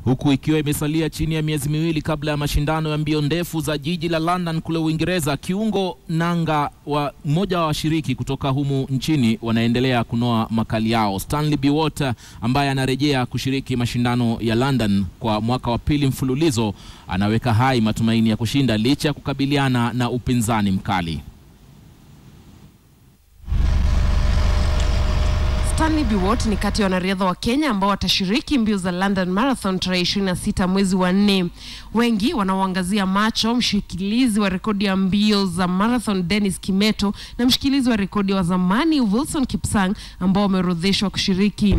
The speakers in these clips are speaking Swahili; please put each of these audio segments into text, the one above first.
huku ikiwa imesalia chini ya miezi miwili kabla ya mashindano ya mbio ndefu za jiji la London kule Uingereza. Kiungo nanga wa mmoja wa washiriki kutoka humu nchini wanaendelea kunoa makali yao. Stanley Biwott ambaye anarejea kushiriki mashindano ya London kwa mwaka wa pili mfululizo anaweka hai matumaini ya kushinda licha ya kukabiliana na upinzani mkali. Stanley Biwott ni kati ya wanariadha wa Kenya ambao watashiriki mbio za London Marathon tarehe 26 mwezi wa nne. Wengi wanaoangazia macho mshikilizi wa rekodi ya mbio za marathon Dennis Kimeto na mshikilizi wa rekodi wa zamani Wilson Kipsang ambao wameorodheshwa kushiriki.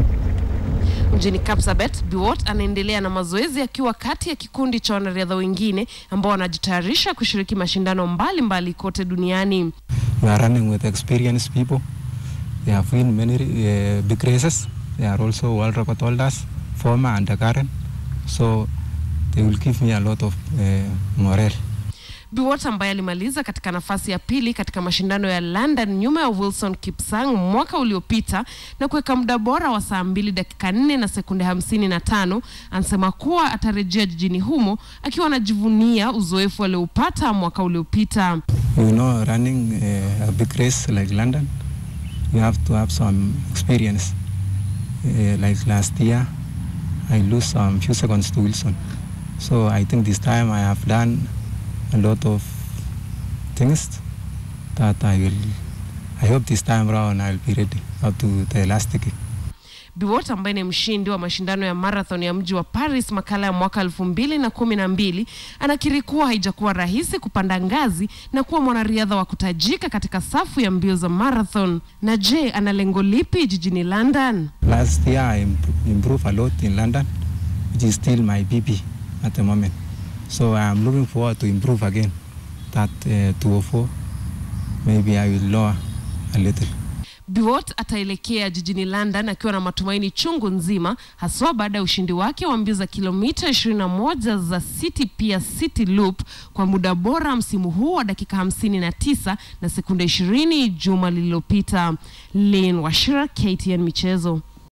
Mjini Kapsabet, Biwott anaendelea na mazoezi akiwa kati ya kikundi cha wanariadha wengine ambao wanajitayarisha kushiriki mashindano mbalimbali mbali kote duniani. We are running with experienced people. They have won many uh, big races. They are also world record holders, former and current. So they will give me a lot of uh, morale. Biwott ambaye alimaliza katika nafasi ya pili katika mashindano ya London nyuma ya Wilson Kipsang mwaka uliopita na kuweka muda bora wa saa mbili dakika nne na sekunde hamsini na tano anasema kuwa atarejea jijini humo akiwa anajivunia uzoefu alioupata mwaka uliopita. You know, running uh, a big race like London, you have to have some experience. Uh, like last year, I lose some few seconds to Wilson. So I think this time I have done a lot of things that I will. I hope this time around I'll be ready up to the last kick. Biwott ambaye ni mshindi wa mashindano ya marathon ya mji wa Paris makala ya mwaka elfu mbili na kumi na mbili anakiri kuwa haijakuwa rahisi kupanda ngazi na kuwa mwanariadha wa kutajika katika safu ya mbio za marathon. Na je, ana lengo lipi jijini London? Last year I imp- improved a lot in London, which is still my PP at the moment. So I am looking forward to improve again. That uh, 204, maybe I will lower a little. Biwott ataelekea jijini London akiwa na matumaini chungu nzima, haswa baada ya ushindi wake wa mbio za kilomita 21 za City Pia City Loop kwa muda bora msimu huu wa dakika 59 na sekunde 20 juma lililopita. Lynn Washira, KTN Michezo.